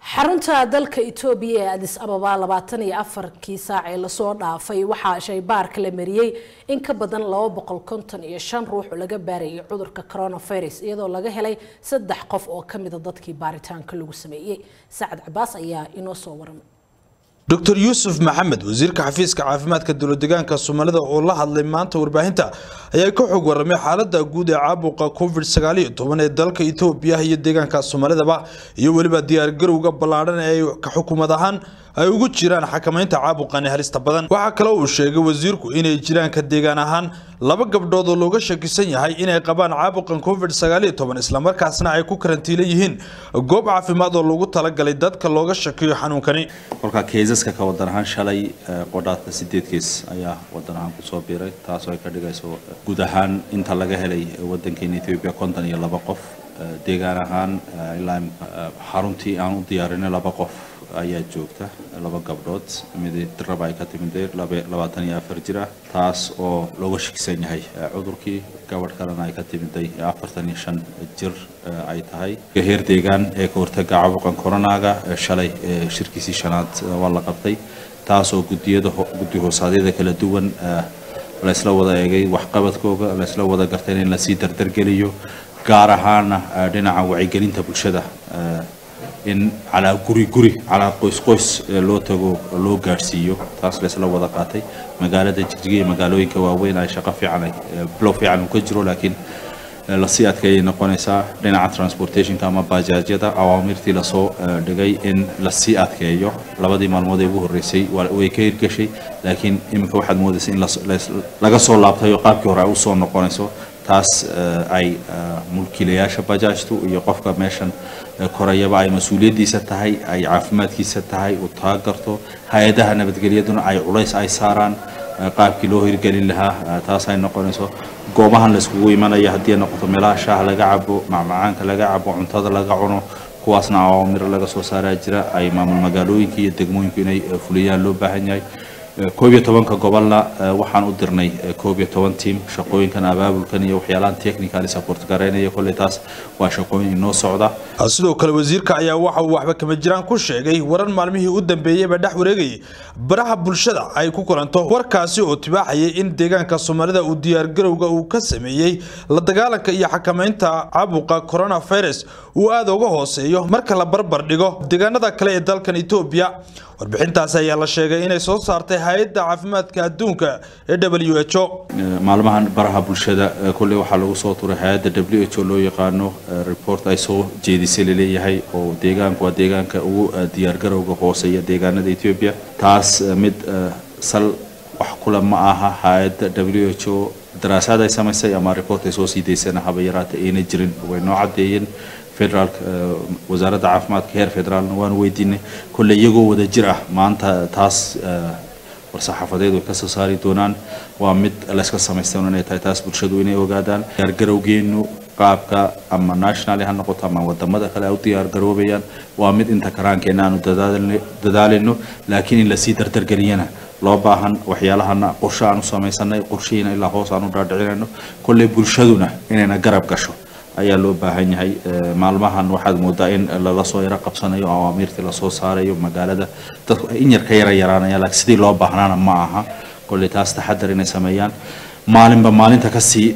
xarunta dalka etoobiya ee adis ababa labaatan iyo afarkii saac ee lasoo dhaafay waxaa shaybaarka la mariyey in ka badan laba boqol konton iyo shan ruux oo laga baarayay cudurka coronavirus iyadoo laga helay saddex qof oo kamida dadkii baaritaanka lagu sameeyey sacad cabaas ayaa inoo soo waramay dr yuusuf maxamed wasiirka xafiiska caafimaadka dowladegaanka soomaalida oo la hadlay maanta warbaahinta ayaa ka xog waramay xaalada guud ee caabuqa covid sagaaliyo toban ee dalka etoobiya iyo deegaanka soomaalidaba iyo weliba diyaargarowga ballaadhan ee ka xukuumad ahaan ay ugu jiraan xakamaynta caabuqani halista badan waxaa kale uu sheegay wasiirku inay jiraan ka deegaan ahaan laba gabdhood oo looga shakisan yahay inay qabaan caabuqan covid sagaaliyo toban islamarkaasna ay ku karantiilan yihiin goob caafimaad oo loogu talagalay dadka looga shakiyo xanuunkani kolkaa keisaska ka wadan ahaan shalay qodhaadka sideed keis ayaa wadan ahaan kusoo biiray taasoo ay ka dhigayso guud ahaan inta laga helay wadankeena ethiopia konton iyo laba qof deegaan ahaan ilaa xaruntii aan u diyaarinay laba qof ayaa joogta laba gabdhood mid diraba ay ka timidee labaatan iyo afar jir ah taas oo looga shakisan yahay cudurkii gabadh kalena ay ka timiday afartan iyo shan jir ay tahay heer deegaan ee ka hortaga caabuqan coronaga shalay shirkiisii shanaad waa la qabtay taas oo gudiyada guddi hoosaadyada kala duwan laysla wada eegay waxqabadkooga laysla wada gartay in lasii dardargeliyo gaar ahaana dhinaca wacyigelinta bulshada in calaa guri guri calaa qoys qoys loo tago loo gaadhsiiyo taas laysla wada qaatay magaalada jigjiga iyo magaalooyinka waaweyn ay shaqo fiican ay bilow fiican uu ka jiro laakiin lasii adkeeyay noqonaysaa dhinaca transportationka ama bajaajyada awaamirtii lasoo dhigay in lasii adkeeyo labadii maalmood ee ugu horreysay way ka hirgashay laakiin iminka waxaad moodaysa in laga soo laabtay oo qaabkii hore ay usoo noqonayso taas ay mulkiilayaasha bajaajtu iyo qofka meeshan korayaba ay mas-uuliyaddiisa tahay ay caafimaadkiisa tahay uu taagarto hay-adaha nabadgelyaduna ay culays ay saaraan qaabkii loo hirgelin lahaa taas ay noqonayso goobahan layskugu imanaya haddii ay noqoto meelaha shaaha laga cabo macmacaanka laga cabo cuntada laga cuno kuwaasna awaamir laga soo saaraa jira ay maamul magaalooyinka iyo degmooyinku inay fuliyaan loo baahan yahay koob iyo tobanka gobolna waxaan u dirnay koob iyo toban tiam shaqooyinkan abaabulkan iyo waxyaalahan technical support garaynaya kolley taas waa shaqooyin inoo socda sidoo kale wasiirka ayaa waxa uu waxba kama jiraan ku sheegay warar maalmihii u dambeeyeyba dhex wareegayay baraha bulshada ay ku kulanto warkaasi oo tibaaxayay in deegaanka soomaalida uu diyaargarowga uu ka sameeyey la dagaalanka iyo xakamaynta caabuqa coronavirus uu aada uga hooseeyo marka la barbar dhigo deegaanada kale ee dalkan etoobiya warbixintaas ayaa la sheegay inay soo saartay hay-adda caafimaadka adduunka ee w h o maalmahan baraha bulshada kolley waxaa lagu soo turay hay-adda w h o loo yaqaano report ay soo jeedisay laleeyahay oo deegaanku waa deegaanka ugu diyaargarowga hooseeya deegaanada ethiopia taas mid sal wax kule ma aha hay-adda w h o daraasaad ay samaysay ama report ay soo sii daysana haba yaraata ayna jirin way noo caddeeyeen federaalk wasaaradda caafimaadka heer federaalna waanu weydiinay kolle iyagoo wada jir ah maanta taas war-saxaafadeed way kasoo saari doonaan waa mid layska samaystan inay tahay taas bulshadu inay ogaadaan diyaargarowgeenu qaabka ama nationally ha noqoto ama wadamada kale ay u diyaargaroobayaan waa mid inta karaankeena aanu dadaalino laakiin in lasii dardargeliyana loo baahan waxyaalahana qorshe aan u samaysanay qorshihiina ilaa hoos aan u dhaadhicinayno kolley bulshaduna inayna garab gasho ayaa loo baahan yahay maalmahan waxaad moodaa in lala soo yaro qabsanayo awaamiirtii lasoo saarayo magaalada dadku ay in yar ka yara yaraanayaan laakiin sidii loo baahnaana ma aha kolley taas taxadar inay sameeyaan maalinba maalinta kasii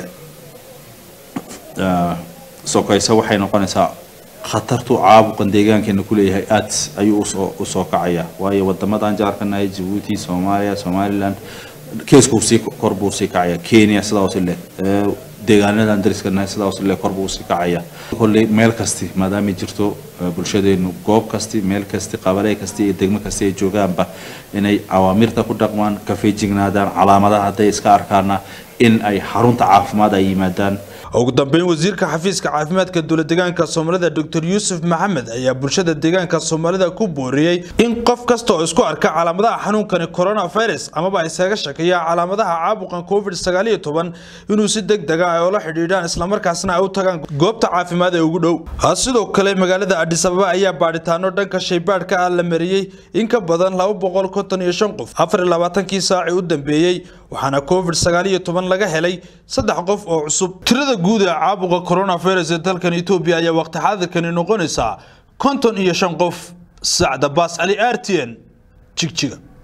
sokaysa waxay noqonaysaa khatartu caabuqan deegaankeena kuleeyahay aad ayuu usoo usoo kacaya waayo wadamadan jaarkanahay jabuuti soomaaliya somaliland keesku sii kor buu sii kacaya kenya sidaas leh deegaanadan dariskanahay sidaas le kor buu sii kacaya kolley meel kasti maadaama jirto bulshadeenu goob kasti meel kasti qabalee kasti iyo degmo kasti ay joogaanba inay awaamirta ku dhaqmaan ka feejignaadaan calaamadaha hadday iska arkaana in ay xarunta caafimaad ay yimaadaan ugu dambeyn wasiirka xafiiska caafimaadka dowladegaanka soomaalida dr yuusuf maxamed ayaa bulshada deegaanka soomaalida ku booriyey in qof kasta oo isku arka calaamadaha xanuunkani coronavirus amaba isaga shakiya calaamadaha caabuqan covid sagaaliyo toban inuu si deg dega ay ula xidhiidhaan islamarkaasna ay u tagaan goobta caafimaad ee ugu dhow sidoo kale magaalada adhis ababa ayaa baadhitaano dhanka shaybaadhka ah la mariyey in ka badan laba boqol konton iyo shan qof afar iyo labaatankii saaci u dambeeyey waxaana covid sagaaliyo toban laga helay saddex qof oo cusub tirada guud ee caabuqa coronavirus ee dalkan etoobiya ayaa waqti xaadirkani noqonaysaa konton iyo shan qof sacda baas cali r t n jigjiga